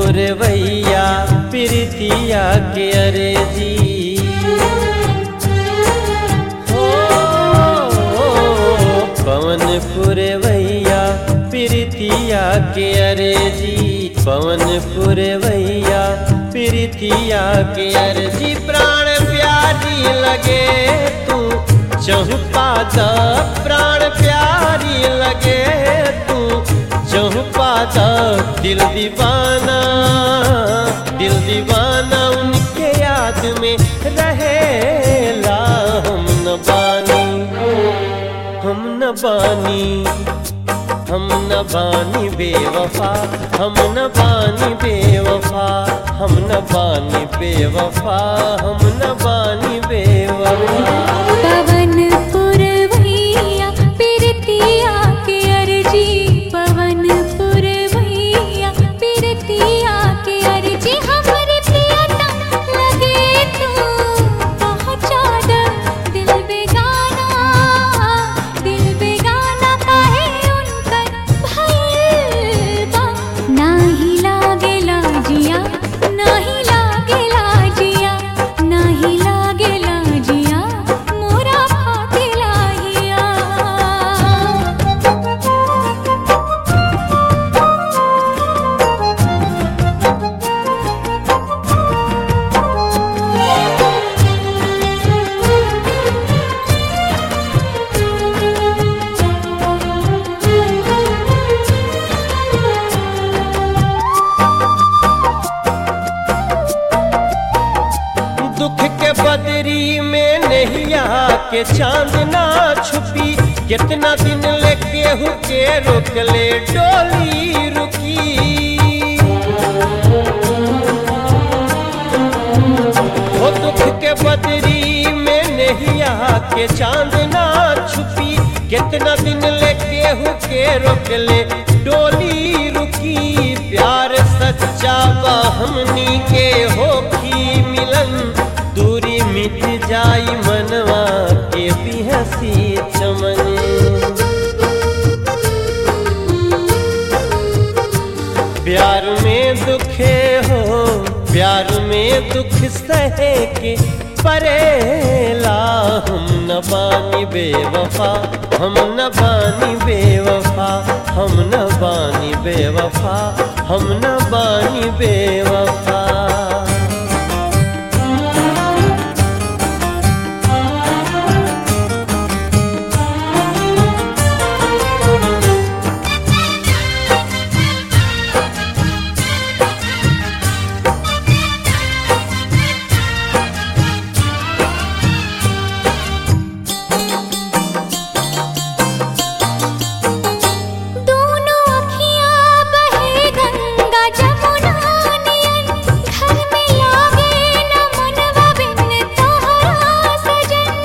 पुरवैया प्रीतिया के अरे जी हो पवन पुरवैया प्रीतिया के अरे जी पवन पुरवैया प्रीतिया के अरे जी प्राण प्यारी लगे तू चहुपाद प्राण प्यारी लगे तू चहुपाद दिल दीवाना दिल दीवाना उनके याद में रहेला हम न बानी हम न बानी हम न बानी बेवफा हम न बानी बेवफा हम न बानी बेवफा हम न बानी बेवफा पवन पुरवैया पिरतिया के अर्जी पवन पुरवैया पिरतिया के अर्जी हमरे प्रियतम लगे तू पहुँचा द दिल बेगाना दिल बेगाना काहे उनकर भइल बा नाही लागेला जिया नाही लागेला जिया नाही लागेला जिया मोरा फाटेला हिया दुख के बदरी में नैया के चांद ना छुपी कितना दिन लेके हुके रोक ले डोली रुकी हो दुख के बदरी में नैया के चांद ना छुपी कितना दिन लेके हुके रोक ले डोली रुकी प्यार सच्चा बा हमनी के होखी मिलन दूरी मिट जाई मनवा के भी हंसी चमन प्यार में दुखे हो प्यार में दुख सहे के परेला हम न बानी बेवफा हम न बानी बेवफा हम न बानी बेवफा हम न बानी बेवफा दोनों अखियाँ बहे गंगा जमुना नियन घर में लागे न मनवा बिन तोहरा सजन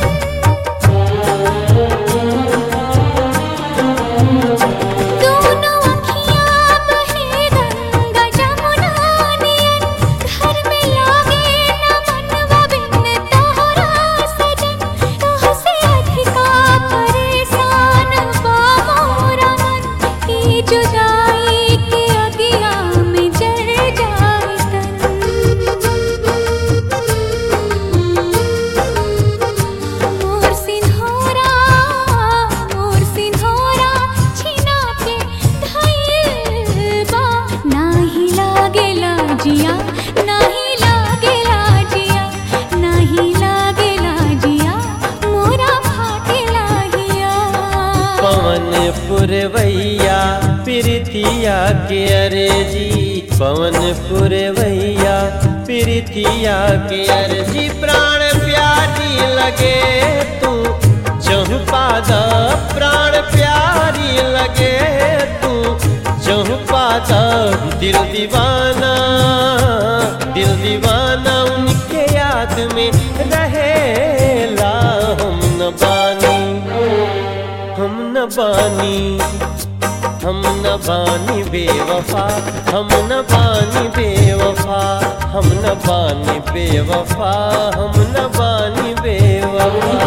दोनों अखियाँ बहे गंगा जमुना नियन घर में लागे न मनवा बिन तोहरा सजन तोहसे अधिका परेशान बा मोरा मन ई जुदाई के अगिया में जल जाए तन मोर सिन्होरा मोर सिन्होरा छिना के धइल बा नाही लागेला जिया नाही लागेला जिया नाही लागेला जिया मोरा फाटेला हिया पवन पुरवैया प्रीतिया के अरे जी पवन पुरवैया प्रीतिया के अरे जी प्राण प्यारी लगे तू चहुपाद प्राण प्यारी लगे तू चहुपाद दिल दीवाना दिल दीवाना उनके याद में रहेला हम न बानी हम न बानी हम न बानी बेवफा हम न बानी बेवफा हम न बानी बेवफा हम न बानी बेवफा